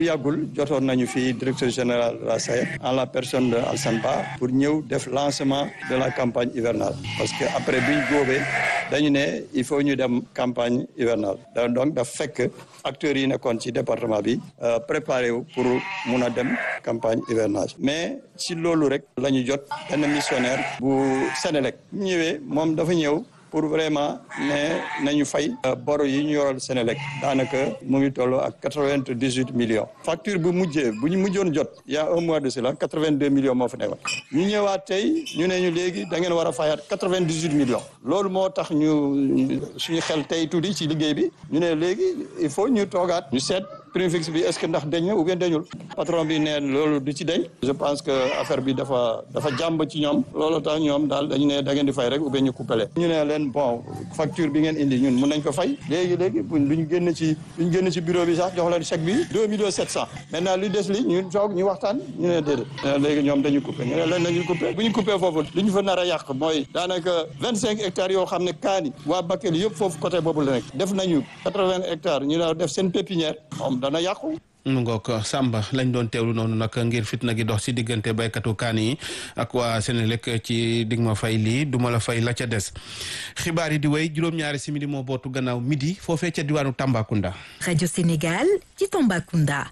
yàggul jotoon nañu fi directeur général de la SAED en la personne de Alassane Ba pour ñëw def lancement de la campagne hivernale parce que après bi ñu góobee dañu ne il faut ñu dem campagne hivernale donc daf fekk acteurs yi nekkoon ci département bi préparé wu pour mun a dem campagne hivernage mais ci loolu rek la ñu jot benn missionnaire bu Sénélec ñëwee moom dafa ñëw pour vraiment ne nañu fay boro yi ñu yoral Sénélec daanaka mu ngi toll ak quatre-vingt-dix-huit millions facture bu mujjee bu ñu mujjoon jot y a un mois de cela quatre-vingt-deux millions moo fa nekkoon ñu ñëwaat tey ñu ne ñu léegi da ngeen war a fayaat quatre-vingt-dix-huit millions loolu moo tax ñu suñu xel tey tuuti ci liggéey bi ñu ne léegi il faut ñu toogaat ñu seet prix fixe bi est-ce que ndax dañ na ou bien dañul patron bi ne loolu du ci dañ je pense que affaire bi dafa dafa jàmb ci ñoom loolu tax ñoom daal dañu ne da ngeen di fay rek ou bien ñu coupé ñu ne leen bon facture bi ngeen indi ñun mun nañ ko fay léegi léegi buñ duñ génn ci duñ génn ci bureau bi sax jox leen chèque bi deux millions sept cent maintenant lu des li ñu toog ñu waxtaan ñu ne déedéet léegi ñoom dañu coupé ñu ne leen nañu coupé bu ñu coupé foofu li ñu fa nar a yàq mooy daanaka vingt cinq hectares yoo xam ne kaani waa Bakel yëpp foofu côté boobu la nekk def nañu quatre-vingts hectares ñu ne def seen pépinière dana yàqu mu ngoog Samba lañ doon teewlu noonu nag ngir fitna gi dox ci diggante baykatu kaan yi ak waa Senelec ci dig ma fay lii duma la fay la ca des xibaar yi di wéy juróom-ñaari simili moo bootu gannaaw midi foofee ca diwaanu Tambacounda. rajo Sénégal ci Tambacounda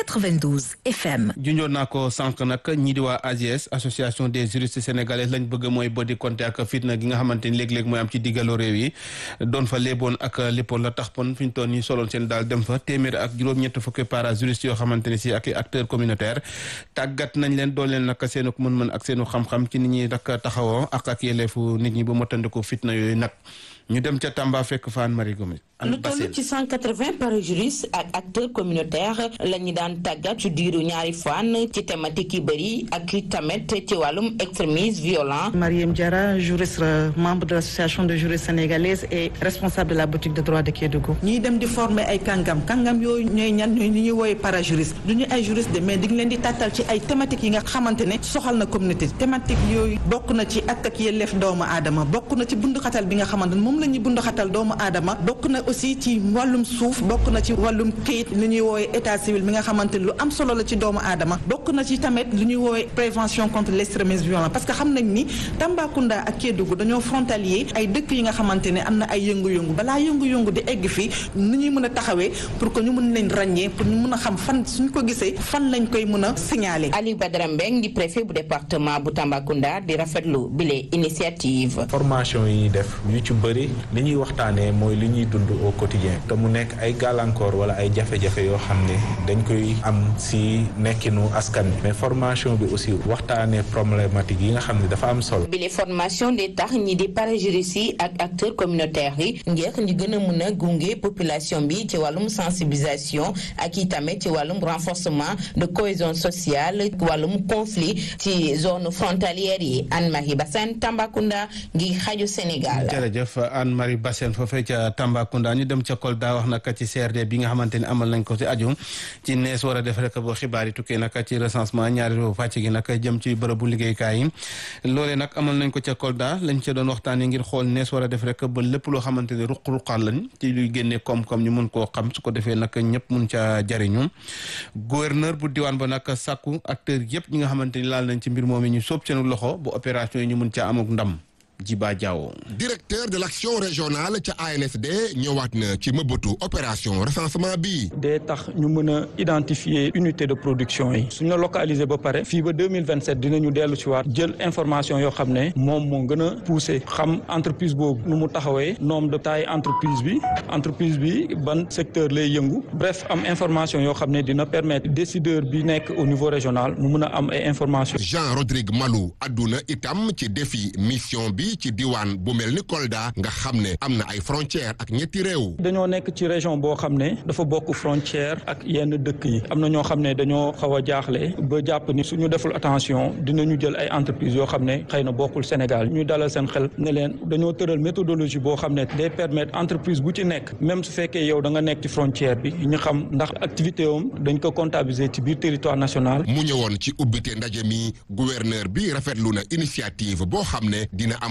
92 FM. junjoon naa ko sànq nag ñii di waa AGS association des juristes sénégalais lañ bëgg mooy bodi konte ak fitna gi nga xamante ni léeg-léeg mooy am ci diggaloo réew yi doon fa léeboon ak léppoon la tax pon fi ñu toon ñi soloon seen daal dem fa téeméer ak juróom-ñett fukki para juristes yoo xamante ne si ak acteurs communautaires tàggat nañ leen doon leen nag seenu mën-mën ak seenu xam-xam ci nit ñi nag taxawoo ak ak yelleefu nit ñi ba motandiku fitna yooyu nag ñu dem ca Tamba fekk fa Anne Marie Gomes lu toll ci 180 parajuristes ak acteurs communautaires la ñu daan tàggat ci diiru ñaari fan ci thématique yi bëri ak tamit ci wàllum extrémisme violent. Mariam Diarra juriste membre de l'association de juristes sénégalaises et responsable de la boutique de droit de Kédougou. ñiy dem di former ay kàngam kàngam yooyu ñooy ñan ñooy ñi ñuy woowee parajuriste du ñu ay juriste de mais di leen di tàttal ci ay thématiques yi nga xamante ne soxal na communauté thématique yooyu bokk na ci ak ak yelleef doomu aadama bokk na ci bunduxatal bi nga xamante ne moom la ñuy bunduxatal doomu aadama bokk na aussi ci wàllum suuf bokk na ci wàllum këyit li ñuy woowee état civil mi nga xamante ni lu am solo la ci doomu aadama bokk na ci tamit lu ñuy woowee prévention contre l'extrémisme violent parce que xam nañ ni Tambacounda ak Kédougou dañoo frontalier ay dëkk yi nga xamante ne am na ay yëngu-yëngu balaa yëngu-yëngu di egg fii ni ñuy mën a taxawee pour que ñu mën leen ràññee pour ñu mën a xam fan suñ ko gisee fan lañ koy mën a signaler. Aliou Badara Mbeng di préfet bu département bu Tambacounda di rafetlu bile initiative. formation yi ñuy def yu ci bëri li ñuy waxtaanee mooy li ñuy dund au quotidien te mu nekk ay gàllankoor wala ay jafe-jafe yoo xam ne dañ koy am si nekkinu askan bi mais formation bi aussi waxtaanee problématique yi nga xam ne dafa am solo. bile formation di tax ñi di parajuristes yi ak acteurs communautaires yi ngir ñu gën a mën a gunge population bi ci wàllum sensibilisation ak i tamit ci wàllum renforcement de cohésion sociale wàllum conflit ci zone frontalière yi Anne-Marie Bassène Tambacounda ngi xaju Sénégal. jërëjëf Anne-Marie Bassène foofee ca Tambacounda ñu dem ca Kolda wax nag ci CRD bi nga xamante ni amal nañ ko ci aju ci nees war a def rek boo xibaar yi tukkee nag ci recensement ñaareelu pàcc gi nag jëm ci bërëbu liggéeykaay yi loolee nag amal nañ ko ca Kolda lañ ca doon waxtaanee ngir xool nees war a def rek ba lépp loo xamante ni ruq-ruqaan lañ ci luy génnee koom-koom ñu mun koo xam su ko defee nag ñëpp mun ca jariñu gouverneur bu diwaan ba nag sàkku acteur yëpp ñi nga xamante ni laal nañ ci mbir moom yi ñu sóob seen loxo bu opération yi ñu mun ca amuk ndam Jiba Diawo directeur de l'action régionale ca ANSD ñëwaat na ci mëbëtu opération recensement bi day tax ñu mën a identifier unité de production yi suñu la localiser ba pare fii ba deux mille vingt sept dinañu dellu ci waat jël information yoo xam ne moom moo gën a poussé xam entreprise boobu nu mu taxawee nombre de taille entreprise bi entreprise bi ban secteur lay yëngu bref am information yoo xam ne dina permettre décideur bi nekk au niveau régional mu mën a am ay information Jean Rodrigue Malou adduna itam ci défi mission bi ci diwaan bu mel ni Kolda nga xam ne am na ay frontières ak ñetti réew. dañoo nekk ci région boo xam ne dafa bokk frontière ak yenn dëkk yi am na ñoo xam ne dañoo xaw a jaaxle ba jàpp ni suñu deful attention dinañu jël ay entreprises yoo xam ne xëy na bokkul Sénégal ñuy dalal seen xel ne leen dañoo tëral méthodologie boo xam ne day permettre entreprise bu ci nekk même su fekkee yow da nga nekk ci frontière bi ñu xam ndax activité am dañ ko comptabiliser ci biir territoire national. mu ñëwoon ci ubbite ndaje mi gouverneur bi rafetlu na initiative boo xam ne dina amal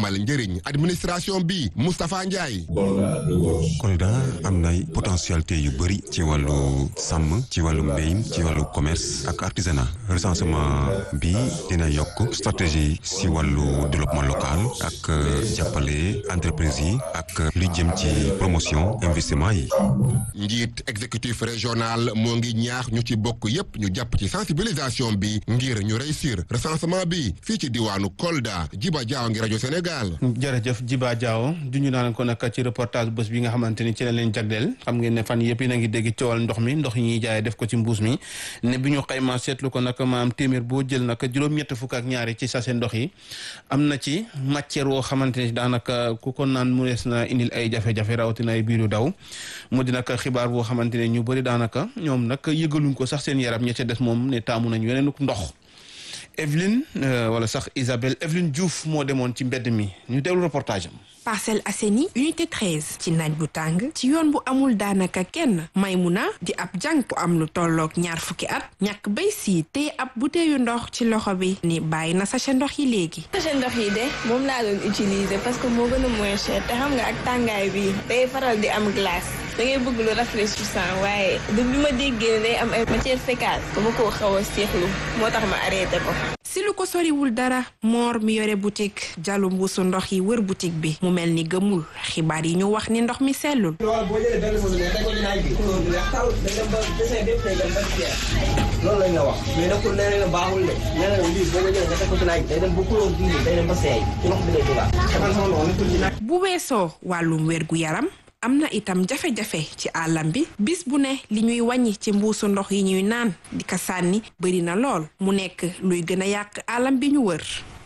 amal njëriñ administration bi Moustapha Ndiaye. Kolda am na potentialité yu bëri ci wàllu sàmm ci wàllu mbéy ci wàllu commerce ak artisanat recensement bi dina yokk stratégie si wàllu développement local ak jàppale entreprise yi ak li jëm ci promotion investissement yi. njiit exécutif régional moo ngi ñaax ñu ci bokk yépp ñu jàpp ci sensibilisation bi ngir ñu réussir recensement bi fii ci diwaanu Kolda Jiba Jaaw ngi rajo Sénégal. jërëjëf Jiba Jaaw du ñu naan ko nag ci reportage bés bi nga xamante ni ci la leen jagleel xam ngeen ne fan yëpp yi na ngi dégg coowal ndox mi ndox yi ñuy jaayee def ko ci mbuus mi ne bi ñu xayma seetlu ko nag maam téeméer boo jël nag juróom-ñett fukk ak ñaari ci sachet ndox yi am na ci matière woo xamante ni daanaka ku ko naan mu nees na indil ay jafe-jafe rawatina ay biiru daw mu di nag xibaar boo xamante ne ñu bëri daanaka ñoom nag yëgaluñ ko sax seen yaram ña ca des moom ne taamu nañ yeneen ndox Evelyne wala sax Isabelle Evelyne Diouf moo demoon ci mbedd mi ñu déglu reportage am. Parcelles Assainies unité 13 ci naaj bu tàng ci yoon bu amul daanaka kenn Maymuna di ab jàng bu am lu tolloog ñaar fukki at ñàkk bay sii te ab butéeyu ndox ci loxo bi ni bàyyi na sachet ndox yi léegi. sachet ndox yi de moom laa doon utiliser parce que moo gën a moins cher te xam nga ak tàngaay bi day faral di am glace da ngay bëgg lu rafraîchissant waaye du bi ma déggee day am ay matière fécale dama koo xaw a seexlu moo tax ma arrêté ko. si lu ko soriwul dara moor mi yore boutique jàllu mbuusu ndox yi wër boutique bi mu mel ni gëmul xibaar yi ñu wax ni ndox mi sellul loolu lañ la wax mais nekkul nee na baaxul de nee na lii boo ko jëlee nga teg ko ci naaj day dem ba couleur bii day dem ba seey ci ndox bi lay dugal defal sama ndox nekkul ci naaj bu weesoo wàllum wér gu yaram am na itam jafe-jafe ci àllam bi bis bu ne li ñuy wàññi ci mbuusu ndox yi ñuy naan di ko sànni bëri na lool mu nekk luy gën a yàq àllam bi ñu wër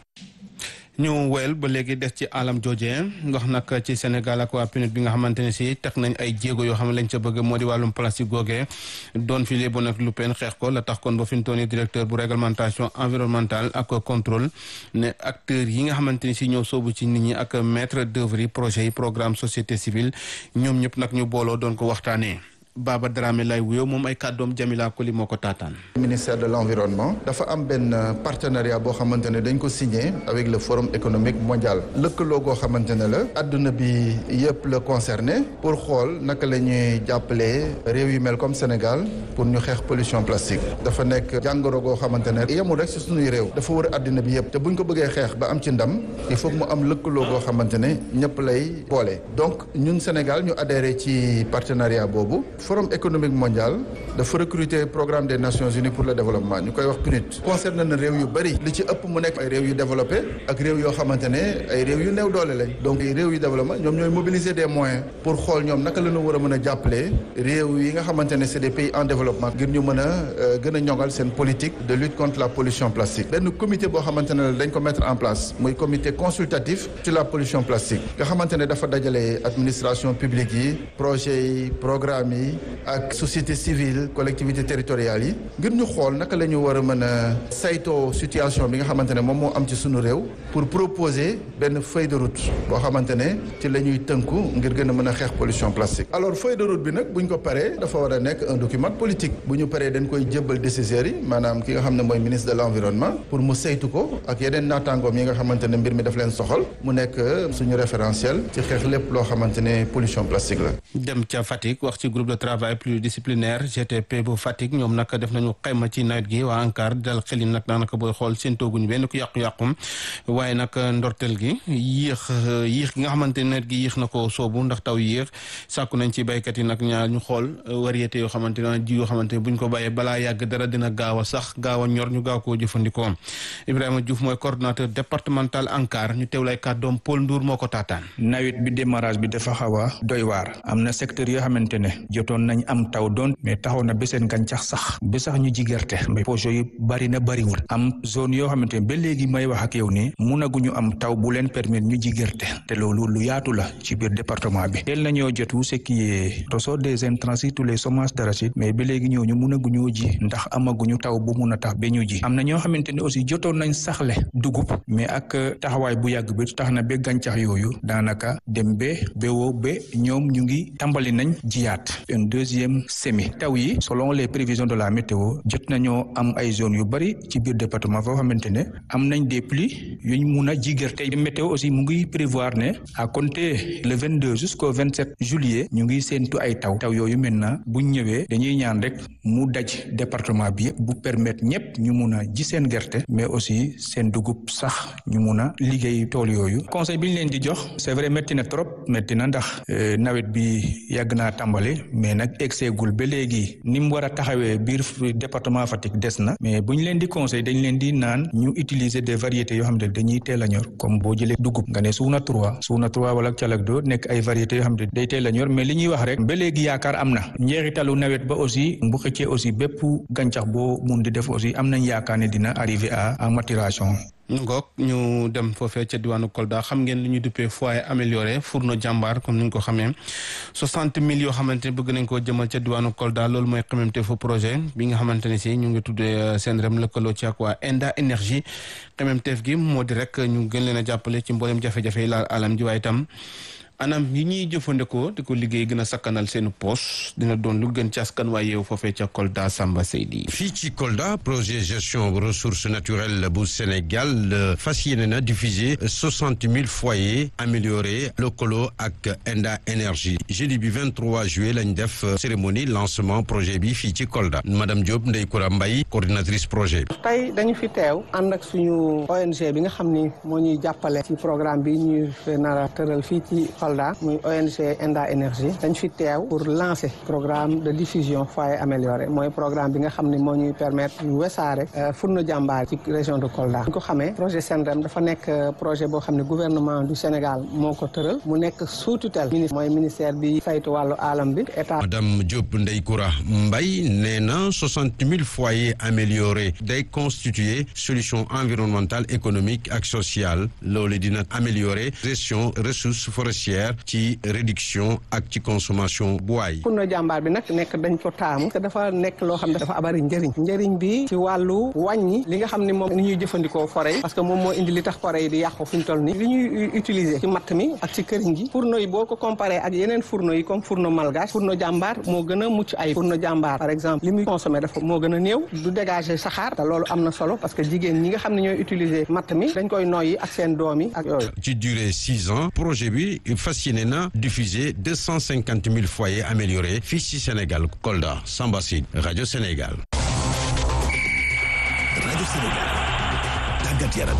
ñu wel ba léegi des ci alam jooje wax nag ci Sénégal ak waa PNUD bi nga xamante ne si teg nañ ay jéego yoo xam ne lañ ca bëgg moo di wàllum plastique googee doon fi léeboon ak lu pen xeex ko la tax kon ba fi mu toll nii directeur bu réglementation environnementale ak contrôle ne acteurs yi nga xamante ni si ñëw soobu ci nit ñi ak maître d'œuvre yi projet yi programme société civile ñoom ñëpp nag ñu booloo doon ko waxtaanee. Baba Dramé lay wuyoo moom ay kàddoom Jamila Koli moo ko taataan. ministère de l'environnement dafa am benn partenariat boo xamante ne dañ ko signé avec le forum économique mondial lëkkaloo goo xamante ne la adduna bi yëpp la concerné pour xool naka la ñuy jàppalee réew yu mel comme Sénégal pour ñu xeex pollution plastique dafa nekk jàngoro goo xamante ne yemul rek si suñuy réew dafa wër adduna bi yëpp te buñ ko bëggee xeex ba am ci ndam il faut mu am lëkkaloo goo xamante ne ñëpp lay boole donc ñun Sénégal ñu adhéré ci partenariat boobu. forum économique mondial dafa recruter programme des nations unies pour le développement ñu koy wax PNUD concerne na réew yu bëri li ci ëpp mu nekk ay réew yu développé ak réew yoo xamante ne ay réew yu néew doole lañ donc réew yu développement ñoom ñooy mobiliser des moyens pour xool ñoom naka la ñu war a mën a jàppale réew yi nga xamante ne c'est des pays en développement ngir ñu mën a gën a ñoŋal seen politique de lutte contre la pollution plastique benn comité boo xamante ne dañ ko mettre en place muy comité consultatif sur la pollution plastique nga xamante ne dafa dajale administration publique yi projet yi programme yi ak société civile collectivité territoriales yi ngir ñu xool naka la ñu war a mën a saytoo situation bi nga xamante ne moom moo am ci sunu réew pour proposer benn feuille de route boo xamante ne ci la ñuy tënku ngir gën a mën a xeex pollution plastique. alors feuille de route bi nag bu ñu ko paree dafa war a nekk un document politique bu ñu paree dañ koy jébbal décisions yi maanaam ki nga xam ne mooy ministre de l'environnement pour mu saytu ko ak yeneen naataangoom yi nga xamante ne mbir mi daf leen soxal mu nekk suñu référentiel ci xeex lépp loo xamante ne pollution plastique la. dem ca Fatick wax ci groupe de travail pluridisciplinaire GTP bu Fatick ñoom nag def nañu xayma ci nawet gi waa ANCAR dal xel yi nag daanaka booy xool seen tooguñu benn ku yàqu-yàqum waaye nag ndorteel gi yéex yéex gi nga xamante ne nawet gi yéex na ko soobu ndax taw yéex sàkku nañ ci béykat yi nag ñaar ñu xool variété yoo xamante ne ji yoo xamante ne buñ ko bàyyee balaa yàgg dara dina gaaw a sax gaaw a ñor ñu gaaw koo jëfandikoo Ibrahima Diouf mooy coordonnateur départemental ANCAR ñu teewlay kàddoom Paul Ndour moo ko taataan. nawet bi démarrage bi dafa xaw a doy waar am na secteur yoo xamante ne jotoon nañ am taw doon mais taxaw na ba seen gàncax sax ba sax ñu ji gerte mais projet yi bari na bariwul am zone yoo xamante ne ba léegi may wax ak yow nii munaguñu am taw bu leen permettre ñu ji gerte te loolu lu yaatu la ci biir département bi teel nañoo jotu ce qui est ressort des intrants tous les semences d'arachide mais ba léegi ñooñu munaguñoo ji ndax amaguñu taw bu mun a tax ba ñu ji am na ñoo xamante ne aussi jotoon nañ saxle dugub mais ak taxawaay bu yàgg bi tax na ba gàncax yooyu daanaka dem ba ba woo ba ñoom ñu ngi tàmbali nañ jiyaat un deuxième semi taw yi ji selon les prévisions de la météo jot nañoo am ay zones yu bari ci biir département foo xamante ne am nañ des pluies yuñ mun a ji gerte météo aussi mu ngi prévoir ne à compter le 22 jusqu'au 27 juillet ñu ngi séentu ay taw taw yooyu maintenant buñ ñëwee dañuy ñaan rek mu daj département bi bu permettre ñëpp ñu mun a ji seen gerte mais aussi seen dugub sax ñu mun a liggéey tool yooyu conseil bi ñu leen di jox c'est vrai métti na trop métti na ndax nawet bi yàgg naa tàmbali mais nag egseegul ba léegi ni mu war a taxawee biir département Fatick des na mais bu ñu leen di conseil dañ leen di naan ñu utiliser des variétés yoo xam ne dañuy teel a ñor comme boo jëlee dugub nga ne suuna trois suuna trois wala calagdo nekk ay variétés yoo xam ne day teel a ñor mais li ñuy wax rek ba léegi yaakaar am na njeexitalu nawet ba aussi bu xëccee aussi bépp gàncax boo mun di def aussi am nañ yaakaar ne dina arriver à à maturation. ngoog ñu dem foofee ca diwaanu Kolda xam ngeen li ñu duppee foyer amélioré fourneau jàmbaar comme ni ñu ko xamee soixante mille yoo xamante ne bëgg nañ koo jëmal ca diwaanu Kolda loolu mooy xamante fa projet bi nga xamante ne si ñu ngi tuddee seen rem lëkkaloo ci ak waa Enda énergie xememteef gi moo di rek ñu gën leen a jàppale ci mboolem jafe-jafe yi laal alam ji waaye itam anam yi ñuy jëfandikoo di ko liggéey gën a sakkanal seen poche dina doon lu gën ci askan waaye yow foofee ca Kolda Samba Seydi fii ci Kolda projet gestion ressources naturelles bu Sénégal fas yéene na diffuser soixante mille foyers améliorés lëkkaloo ak Enda énergie jeudi bi 23 juillet lañ def cérémonie lancement projet bi fii ci Kolda madame Diop Ndeye Koura Mbaye coordinatrice projet bi. tey dañu fi teew ànd ak suñu ONG bi nga xam ni moo ñuy jàppale ci programme bi ñuy nar a tëral fii ci Kolda muy ONG Enda énergie dañ fi teew pour lancer programme de diffusion foyer amélioré mooy programme bi nga xam ne moo ñuy permettre ñu wesaare fourneau jàmbaar ci région de Kolda ñu ko xamee projet SENREM dafa nekk projet boo xam ne gouvernement du Sénégal moo ko tëral mu nekk sous tutelle ministre mooy ministère bi saytu wàllu alam bi état madame Diop Ndeye Koura Mbaye nee na soixante mille foyers améliorés day constituer solution environnementale économique ak sociale loolu dina améliorer gestion ressources forestières ci réduction ak ci consommation bois yi. fourneau jàmbaar bi nag nekk dañ ko taamu te dafa nekk loo xam ne dafa abari njëriñ njëriñ bi ci wàllu wàññi li nga xam ne moom ni ñuy jëfandikoo forêt yi parce que moom moo indi li tax forêt yi di yàqu fi ñu toll nii li ñuy utiliser ci matt mi ak ci këriñ gi fourneau yi boo ko comparé ak yeneen fourneau yi comme fourneau malgache fourneau jàmbaar moo gën a mucc ay fourneau jàmbaar par exemple li muy consommé dafa moo gën a néew du dégager saxaar te loolu am na solo parce que jigéen ñi nga xam ne ñooy utiliser matt mi dañ koy noyyi ak seen doom yi ak yooyu ci durée six ans projet bi fas yéene na diffuser deux cent cinquante mille foyers améliorés fii ci Sénégal Kolda Samba Sid rajo Sénégal. rajo Sénégal tàggat yaram.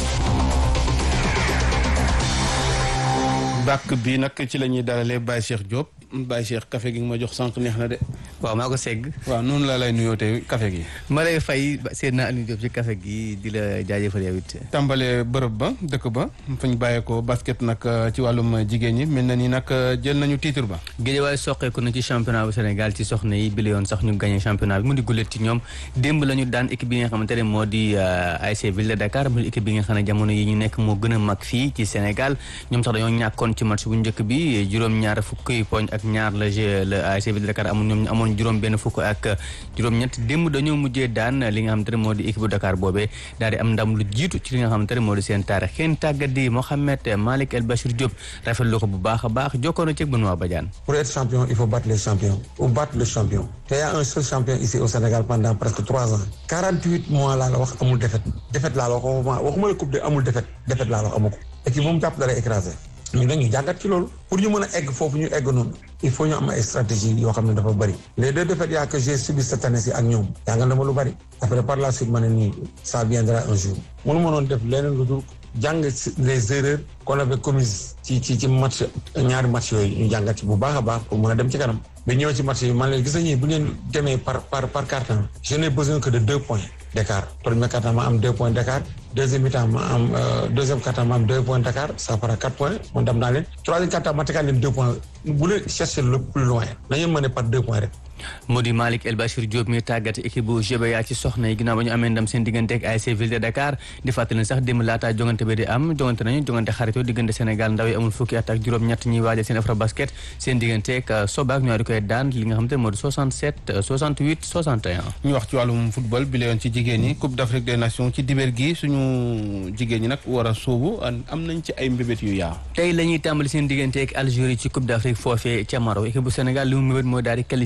bàkk bi nag ci la ñuy dalalee Baye Cheikh Diop Baye Cheikh café gi nga ma jox sànq neex na de. waaw maa ko segg. waaw noonu laa lay nuyoo tey café gi. ma lay fay seen naa Aliou Diop ci café gi di la jaajëfal yow it. tàmbalee bërëb ba dëkk ba fa ñu bàyyeekoo basket nag ci wàllum jigéen ñi mel na ni nag jël nañu titre ba. Guédiawaye soqeeku na ci championnat bu Sénégal ci soxna yi bi la yoon sax ñu gagné championnat bi mu di gulet ci ñoom démb la ñu daan équipe bi nga xamante ne moo di ASC Ville de Dakar mu équipe bi nga xam ne jamono yi ñu nekk moo gën a mag fii ci Sénégal ñoom sax dañoo ñàkkoon ci match bu njëkk bi juróom-ñaar fukki poñ ak ñaar la le ASC Ville de Dakar amoon ñoom ñu amoon juróom benn fukk ak juróom-ñett démb dañoo mujjee daan li nga xamante ne moo di équipe bu Dakar boobee daal di am ndam lu jiitu ci li nga xamante ne moo di seen taarix kenn tàggat di Mohamed Malick El Bachir Diop rafetlu ko bu baax a baax jokkoon na ci Benoît Badiane. Pour être champion, il faut battre les champions ou battre le champion. te y a un seul champion ici au Sénégal pendant presque trois ans. 48 mois laa la wax amul défaite défaite laa la wax waxuma waxuma la coupe de amul défaite défaite laa la wax amu ko. équipe bu mu jàpp da lay écrasé. ñu ne ñu jàngat ci loolu pour ñu mën a egg foofu ñu egg noonu il faut ñu am ay stratégie yoo xam ne dafa bëri les deux défaites yaa que j'ai subi cette année ci ak ñoom jàngal na ma lu bëri après par la suite ma ne nii ça viendra un jour mënu ma noon def leneen lu dul jàng les erreurs qu'on avait commises ci ci ci match ñaari match yooyu ñu jàngat ci bu baax a baax pour mën a dem ci kanam mais ñëw ci match yi man leen gis nañu bu ngeen demee par par par carton je n'ai besoin que de deux points d'écart premier carton ma am deux points d'écart deuxième mi-temps ma am deuxième carton ma am deux points d'écart ça fera quatre points man dem naa leen troisième carton ma tegaat leen deux points bu leen chercher le plus loin nañu mën par deux points rek moo di Malick El Bachir Diop mi tàggat équipe bu GBA ci soxna yi ginnaaw ba ñu amee ndam seen diggante ak ASC Ville de Dakar di fàttali sax démb laataa jongante bi di am jongante nañu jongante xaritoo diggante Sénégal ndaw yi amul fukki at ak juróom-ñett ñuy waajal seen afro basket seen diggante ak Sobaak ñoo di koy daan li nga xam te moo di 67 68 61. ñu wax ci wàllum football bi la yoon ci jigéen ñi Coupe d'Afrique des Nations ci dibeer gi suñu jigéen ñi nag war a sóobu am nañ ci ay mbébét yu yaa tey la ñuy tàmbali seen diggante ak Algérie ci Coupe d'Afrique foofee ca Maroc équipe bu Sénégal li mu mbébét mooy daal di qualifié demi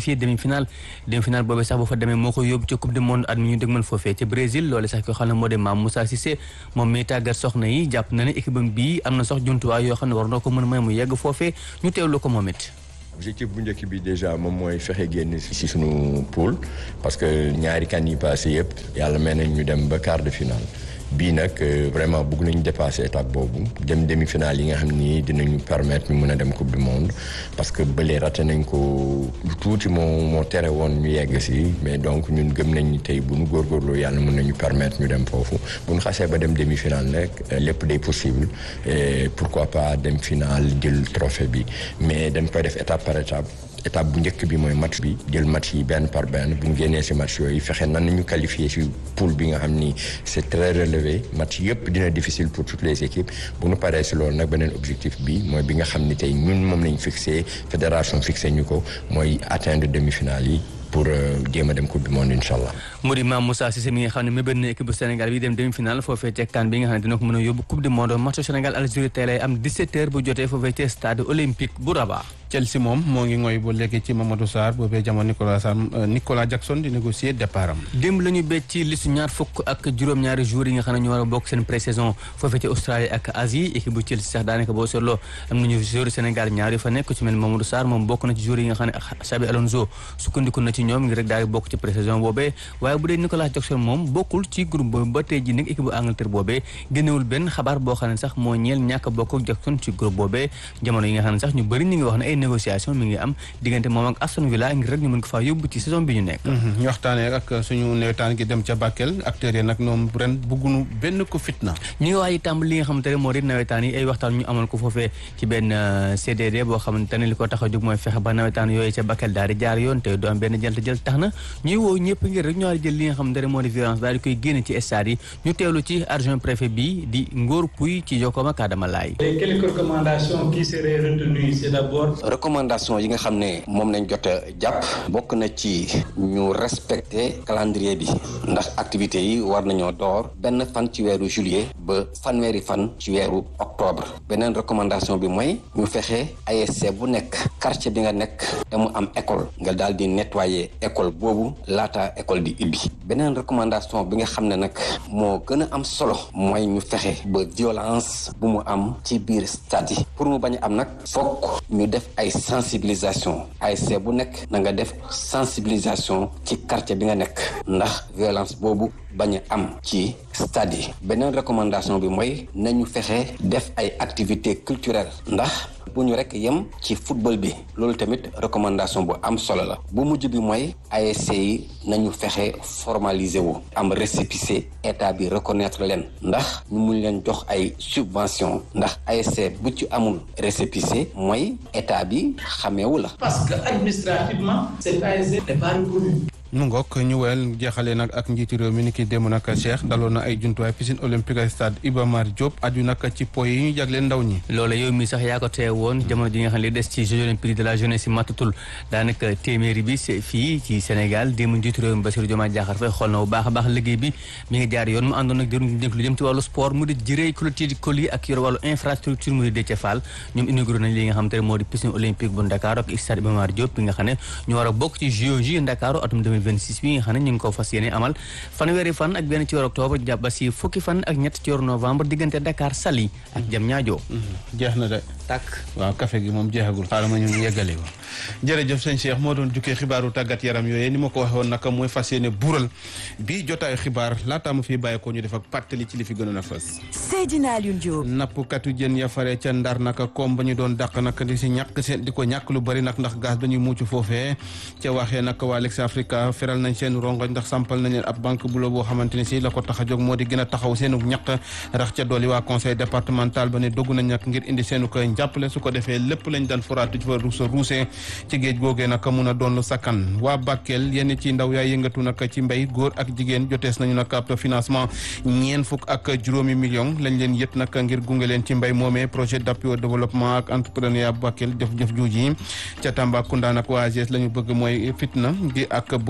demi-finale demi-finale boobee sax bu fa demee moo ko yóbbu ci coupe du monde at mi ñu dégmal foofee ci Brésil loole sax ko xam ne moo di Mame Moussa Cissé moom mi tàggat soxna yi jàpp na ne équipe am bii am na sax jumtuwaay yoo xam ne war na ko mën a may mu yegg foofee ñu teewlu ko moom it objectif bu njëkk bi déjà moom mooy fexe génn ci suñu poule parce que ñaari kan yi passé yëpp yàlla may nañ ñu dem ba quart de finale bii nag vraiment bëgg nañu dépasser étape boobu dem demi-finale yi nga xam ni dinañu permettre ñu mën a dem coupe du monde parce que bële raté nañ ko lu tuuti moo moo tere woon ñu yegg si mais donc ñun gëm nañ ni tey bu ñu góorgóorloo yàlla mën nañu permettre ñu dem foofu bu ñu xasee ba dem demi-finale nag lépp day possible et pourquoi pas dem finale jël trophée bi mais dañ koy def étape par étape étape bu njëkk bi mooy match bi jël match yi benn par benn bu ñu génnee si match yooyu fexe nan nañu qualifié si poule bi nga xam ni c'est très relevé match yëpp dina difficile pour toutes les équipes bu ñu paree si loolu nag beneen objectif bi mooy bi nga xam ni tey ñun moom lañ fixé fédération fixé ñu ko mooy atteindre demi-finale yi pour jéem a dem coupe du monde incha allah. mu di Mame Moussa Cissé mi nga xam ne mébét na équipe bu Sénégal bi dem demi-finale foofee ca CAN bi nga xam ne dina ko mën a yóbbu coupe du monde match Sénégal Algérie tey lay am 17h bu jotee foofee ca stade olympique bu Rabat. Chelsea moom moo ngi ngoy ba léegi ci Mamadou Sarr boobee jamono Nicolas Sarr Nicolas Jackson di négocier départ am. démb la ñu béy ci listu ñaar fukk ak juróom-ñaari jours yi nga xam ne ñu war a bokk seen pré-saison foofee ci Australie ak Asie équipe bu Chelsea sax daanaka boo seetloo am nañu joueur Sénégal ñaar yu fa nekk ci mel Mamadou Sarr moom bokk na ci joueur yi nga xam ne Xabi Alonso sukkandiku na ci ñoom ngir rek daal di bokk ci pré-saison boobee waaye bu dee Nicolas Jackson moom bokkul ci groupe boobu ba tey ji nag équipe bu Angleterre boobee génnewul benn xabaar boo xam ne sax moo ñeel ñàkk bokk ak Jackson ci groupe boobee jamono yi nga xam ne sax ñu bëri ñu ngi wax ne ay négociation mi ngi am diggante moom ak Aston Villa ngir rek ñu mën ko faa yóbbu ci saison bi ñu nekk ñu waxtaanee ak suñu nawetaan gi dem ca Bakel acteurs yi nag ñoom ren bëggunu benn ko fitna ñu ngi waaj itam li nga xamante ne moo di nawetaan yi ay waxtaan ñu amal ko foofee ci benn CDD boo xamante ne li ko tax a jóg mooy fexe ba nawetaan yooyu ca Bakel daal di jaar yoon te du am benn jëlt jël tax na ñuy woo ñëpp ngir rek ñu war a jël li nga xamante ne moo di violence daal di koy génne ci stade yi ñu teewlu ci adjoint préfet bi di Ngor Pouy ci Jokkoo ak Adama Laye quelques recommandations qui seraient retenues c'est d'abord recommandation yi nga xam ne moom lañ jot a jàpp bokk na ci ñu respecter calendrier bi ndax activités yi war nañoo door benn fan ci weeru juillet ba fanweeri fan ci weeru octobre beneen recommandation bi mooy ñu fexe ASC bu nekk quartier bi nga nekk te mu am école nga daal di nettoyer école boobu laata école di ibbi beneen recommandation bi nga xam ne nag moo gën a am solo mooy ñu fexe ba violence bu mu am ci biir stade yi pour mu bañ a am nag fokk ñu def ay sensibilisation ASC bu nekk na nga def sensibilisation ci quartier bi nga nekk ndax violence boobu bañ a am ci stade yi beneen recommandation bi mooy nañu fexe def ay activités culturelles ndax bu ñu rek yem ci football bi loolu tamit recommandation bu am solo la bu mujj bi mooy ASC yi nañu fexe formaliser wu am récépissé état bi reconnaître leen ndax ñu mun leen jox ay subvention ndax ASC bu ci amul récépissé mooy état bi xameewu la parce que administrativement cet ASC n'est pas reconnu mu ngoog ñu wel jeexalee nag ak njiiti réew mi ni ki démb nag Cheikh daloon na ay jumtuwaay piscine olympique ak stade Iba Mar Diop aju nag ci po yi ñu jagleen ndaw ñi loolu yow mi sax yaa ko tee woon jamono ji nga xam ne li des ci Jeux olympiques de la jeunesse yi matatul daanaka téeméeri bi fii ci Sénégal démb njiitu réew mi Bassirou Diomaye Diakhar Faye xool na bu baax a baax liggéey bi mi ngi jaar yoon mu àndoon nag jëruñ dénk lu jëm ci wàllu sport mu di jërëy clôture coli ak yor wàllu infrastructure mu di Déthié Fall ñoom inauguré nañ li nga xam te ne moo di piscine olympique bu Dakar ak stade Iba Mar Diop bi nga xam ne ñu war a bokk ci JOJ Dakar atum 2026 bi nga xam ne ñu ngi ko fas yéene amal fanweeri fan ak benn ci weeru octobre jàpp ba si fukki fan ak ñett ci weeru novembre diggante Dakar Saly ak Diamniadio jeex na de tàkk waaw café gi moom jeexagul xaaral ma ñu yeggali ko jërëjëf sëñ Cheikh moo doon jukkee xibaaru tàggat yaram yooyu ni ma ko waxee woon naka mooy fas yéene buural bii jotaayu xibaar laataa ma fii bàyyi ko ñu def ak pàttali ci li fi gënoon a fës Seydina Alioune Diop nappkatu jën ya fare ca ndar naka koom ba ñu doon dàq nag di si ñàkk seen di ko ñàkk lu bari nag ndax gaz dañuy mucc foofee ca waxee nag waa Lex Africa feral nañ seen rongoñ ndax sampal nañ leen ab banque bu la boo xamante ne si la ko tax a jóg moo di gën a taxaw seenu ñàkk rax ca dooli waa conseil départemental ba ne dogg nañ nag ngir indi seenu koy njàppale su ko defee lépp lañ daan foraatu ci fa ruusa ruusee ci géej googee nag mun a doon lu sakkan waa Bakel yenn ci ndaw yaay yëngatu nag ci mbéy góor ak jigéen jotees nañu nag ab financement ñeen fukk ak juróomi million lañ leen yët nag ngir gunge leen ci mbéy moomee projet d'appui au développement ak entrepreneuriat Bakel jëf-jëf juuj yi ca Tambacounda nag waa AGS la ñu bëgg mooy fitna gi ak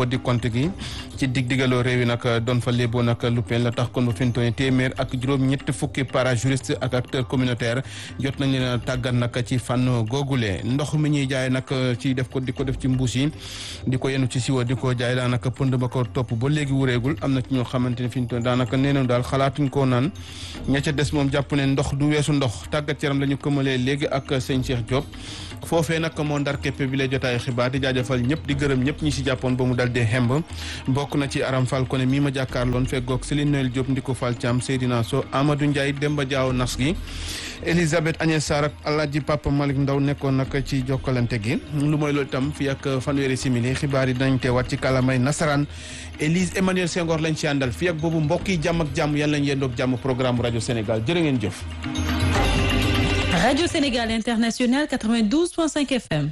boddi compte gi ci dig digaloo réew yi nag doon fa léeboo nag luppeen la tax kon ba fi mu toll nii téeméer ak juróom ñett fukki para juriste ak acteur communautaire jot nañ leen a tàggat nag ci fànn googule ndox mi ñuy jaay nag ci def ko di ko def ci mbuus yi di ko yenu ci siwa di ko jaay daanaka pënd ba ko topp ba léegi wureegul am na ci ñoo xamante ne fi ñu toll daanaka nee nañu daal xalaatuñ koo naan ña ca des moom jàpp ne ndox du weesu ndox tàggat yaram la ñu këmalee léegi ak sëñ Cheikh Diop foofee nag moo ndar képpe bi lay jotaayu xibaar di jaajëfal ñëpp di gërëm ñëpp ñi si jàppoon ba mu dal dee xemb bokk na ci Aram Fall Koné mii ma jàkkaarloon feggoog Céline Noël Diop Ndiko Fall Thiam Seydina So Amadou Ndiaye Demba Diaw nas gi Elisabeth Agnès Sarr ak Alaaji Papa Malick Ndaw nekkoon nag ci jokkalante gi lu mooy loolu itam fii ak fanweeri simili xibaar yi dinañ teewaat ci kalamay nasaraan Élise Emmanuel Senghor lañ ci àndal fii ak boobu mbokk yi jàmm ak jàmm yàlla nañ yendoog jàmm programme rajo Sénégal jërë ngeen jëf. Radio Sénégal International 92.5 FM.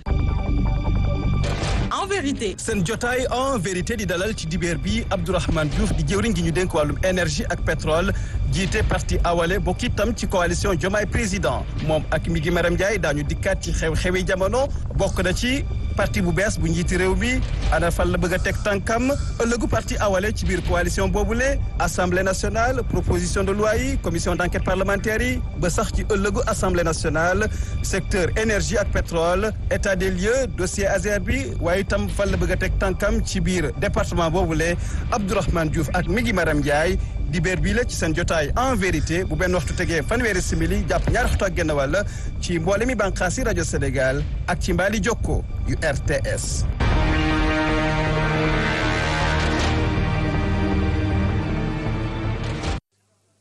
en vérité seen jotaay en vérité di dalal ci dibeer bi Abdourahmane Diouf di jëwriñ gi ñu dénk wàllum énergie ak pétrole jiite parti awale bokk itam ci coalition Diomaye président moom ak mi gi Maram Ndiaye daañu dikkaat ci xew-xewi jamono bokk na ci parti bu bees bu njiiti réew mi ana fan la bëgg a teg tànkam ëllëgu parti awale ci biir coalition boobule assemblée nationale proposition de loi yi commission d' enquête parlementaire yi ba sax ci ëllëgu assemblée nationale secteur énergie ak pétrole état des lieux dossier Azer bi waaye itam fan la bëgg a teg tànkam ci biir département boobule Abdourahmane Diouf ak Migi Maram Ndiaye dibeer bii la ci seen jotaay en vérité bu benn waxtu tegee fanweeri simili jàpp ñaari waxtu ak genn wàll ci mboole mi bànqaasi rajo Sénégal ak ci mbaali jokko yu RTS